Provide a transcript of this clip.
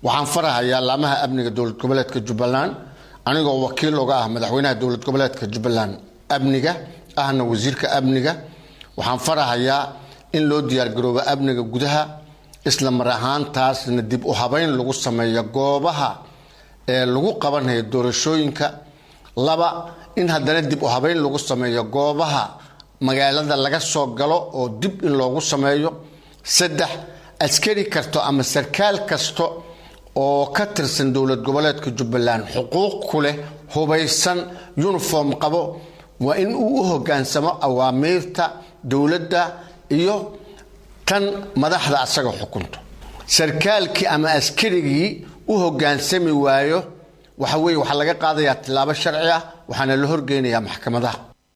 waxaan farahayaa laamaha amniga dowlad goboleedka jubbaland anigoo wakiil uga ah madaxweynaha dowlad goboleedka jubbaland amniga ahna wasiirka amniga waxaan farahayaa in loo diyaargaroobo amniga gudaha isla mar ahaantaasna dib u habeyn lagu sameeyo goobaha ee lagu qabanayo doorashooyinka laba in haddana dib u habeyn lagu sameeyo goobaha magaalada laga soo galo oo dib in loogu sameeyo saddex askari kasto ama sarkaal kasto oo ka tirsan dowlad goboleedka jubbaland xuquuq ku leh hubaysan uniform qabo waa in uu u hogaansamo awaamiirta dowladda iyo tan madaxda asaga xukunto sarkaalkii ama askarigii u hogaansami waayo waxa weye waxaa laga qaadayaa tilaabo sharci ah waxaana la horgeynayaa maxkamadaha